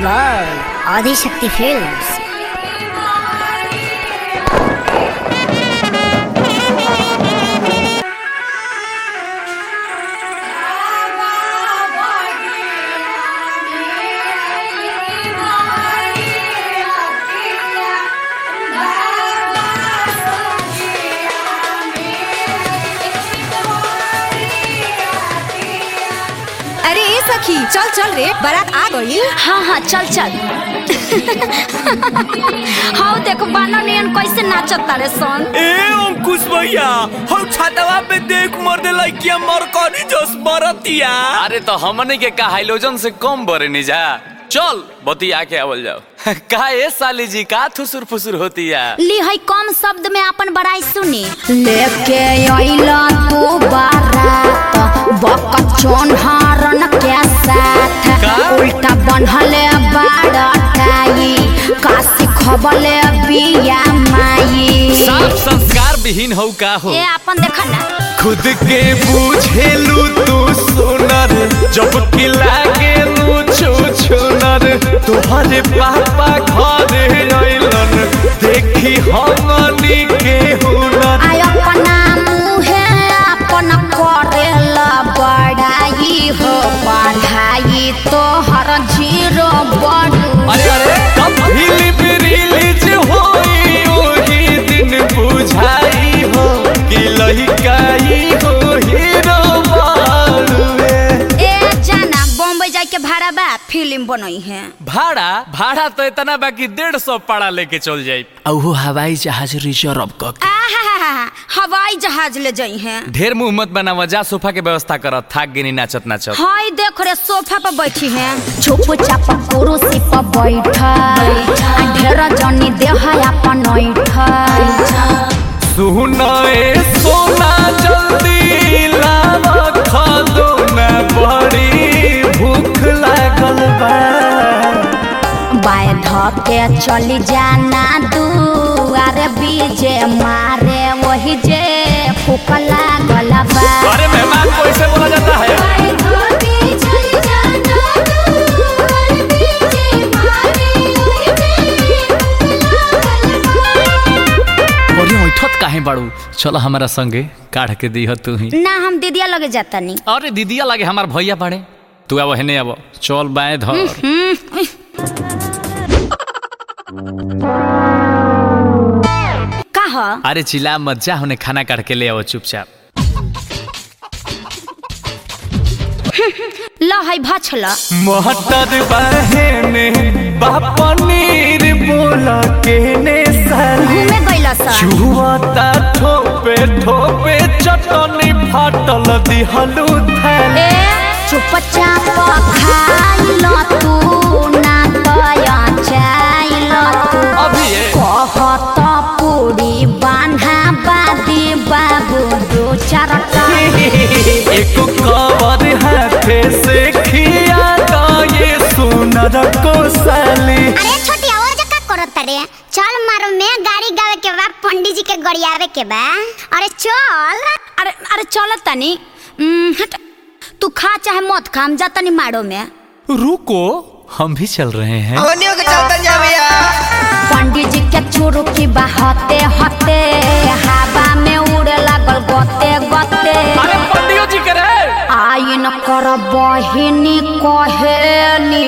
by Adi Shakti Films. अरे ए सखी चल चल रे बारात आ गई हाँ हाँ चल चल हाँ देखो बानर नियन कैसे नाचता रे सन ए अंकुश भैया हम छतवा पे देख मर दे लइकिया मर कनी जस बरतिया अरे तो हमने के का हाइलोजन से कम बरे नहीं जा चल बती आके आवल जाओ का ए साली जी का थुसुर फुसुर होती है ली है कम शब्द में अपन बड़ाई सुनी लेके अइला तू बारात बकचोन हारन के साथ का? उल्टा बनहले बाड़ाई काशी खबले बिया माई साफ संस्कार विहीन हो का हो ए अपन देखा ना खुद के बुझेलू तू सुनर जब कि लागे लू छू छुनर तोहरे पापा घर अइलन देखी हमनी के हुनर आय अपना मुहे अपन करेला बड़ाई हो पढ़ाई तो हर जीरो बड़ू अरे अरे कब हिल रिलीज होई ओही दिन बुझाई हो कि लहिकाई हो हीरो मारुए ए जाना बॉम्बे जाए के भाड़ा बा फिल्म बनई है भाड़ा भाड़ा तो इतना बाकी डेढ़ सौ पाड़ा लेके चल जाये औहो हवाई जहाज रिजर्व क आहा हवाई जहाज ले जाई है ढेर मुंह मत बनावा जा सोफा के व्यवस्था कर थाक गिनी नाचत नाचत हाय देख रे सोफा पर बैठी है चुप चाप कुर्सी पर बैठा ढेर जनी देह अपन ऐठा सुनाए सोना जल्दी लावा खादो न बड़ी भूख लागल बा बाय धके चली जाना दुआरे बीजे मारे वही जे फूक लागल बा अरे मेहमान को ऐसे बोला जाता है बाय धके चली जाना दुआरे बीजे मारे वही जे फूक लागल बा अरे उठत काहे बाड़ू चलो हमारा संगे काढ़ के दी तू ही ना हम दीदिया लगे जाता नहीं अरे दीदिया लगे हमार भैया बाड़े तू अब हेने अब चल बाएं धर कहा अरे चिल्ला मत जा होने खाना काट के ले आओ चुपचाप ल है भछला मोहतर बहने पनीर बोला के ने साली घूमे गइला सा छुआता ठोपे ठोपे चटनी फाटल दिहलू थैले ए चुपचाप खाइल तू ना दया चाइल तू अभी ये कहत पूरी बान्हा बादी बाबू दो चारटा एक कवर हाथे से खिया दा ये सुनर को साली अरे छोटी और जका करत रे चल मारो में गाड़ी गावे के बा पंडित जी के गड़ियावे के बा अरे चल अरे अरे चल तनी उम, हट तू खा चाहे मत खा हम जा तनी मारो में रुको हम भी चल रहे हैं पंडित जी के चोरू की बहते हते हवा में उड़े लागल गते गते अरे पंडियो जी करे आइन कर बहिनी कहेली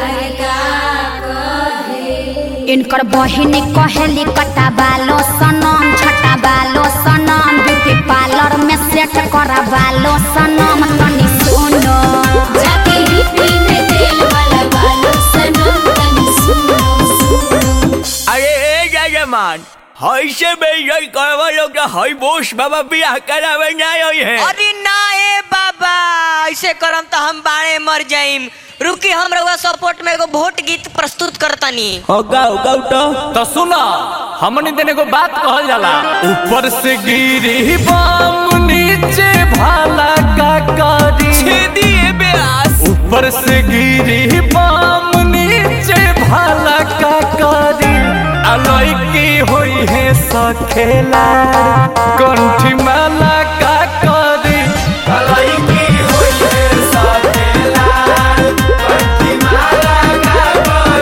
इनकर बहिनी कहेली कटा बालो सनम छटा बालो सनम ब्यूटी पार्लर में सेट करा बालो सनम तनी सुनो जाके हिप्पी में तेल वाला बालो सनम तनी सुनो सुनो अरे ए जजमान हई से बेइज्जत करवा लोग तो हई बोस बाबा बियाह करावे ना आई है अरे ना ए बाबा ऐसे करम तो हम बाणे मर जाइम रुकी हम रउआ सपोर्ट में एगो वोट गीत प्रस्तुत करतनी हो गाओ गाओ तो तो सुना हमने देने को बात कहल जाला ऊपर से गिरी बाम नीचे भाला का कारी छेदिए ब्यास ऊपर से गिरी बाम नीचे भाला का कारी अलई की हुई है सखेला कंठी माला का कारी अलई की हुई है सखेला कंठी माला का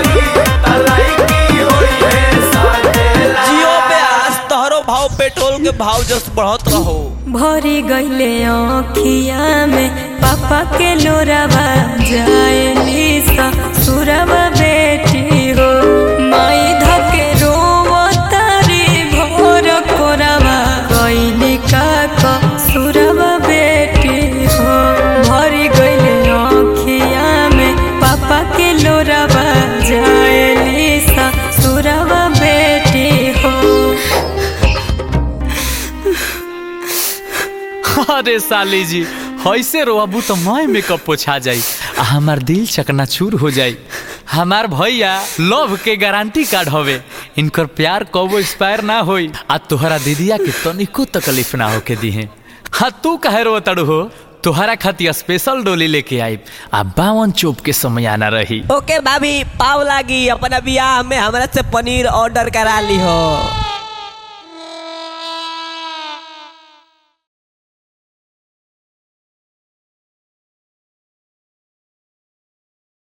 भाव पेट्रोल के भाव जस बढ़त रहो भरी गईले अखिया में पापा के लोरावा जाए सुरवा बेटी हो माई धके रोवतारी भोर कोरावा गईली का सुरवा बेटी हो भरी गईले अखिया में पापा के लोरावा जाए सुरवा बेटी हो अरे साली जी ऐसे रोबू तो मैं मेकअप पोछा जाई आ हमार दिल चकनाचूर हो जाई हमार भैया लव के गारंटी कार्ड हवे इनकर प्यार कबो एक्सपायर ना होई आ तोहरा दीदिया के तनिको तकलीफ ना होके दिहे हाँ तू कहे रो तड़ू हो तोहरा खातिर स्पेशल डोली लेके आई आ बावन चोप के समय आना रही ओके भाभी पाव लागी अपना बियाह में हमरा से पनीर ऑर्डर करा ली हो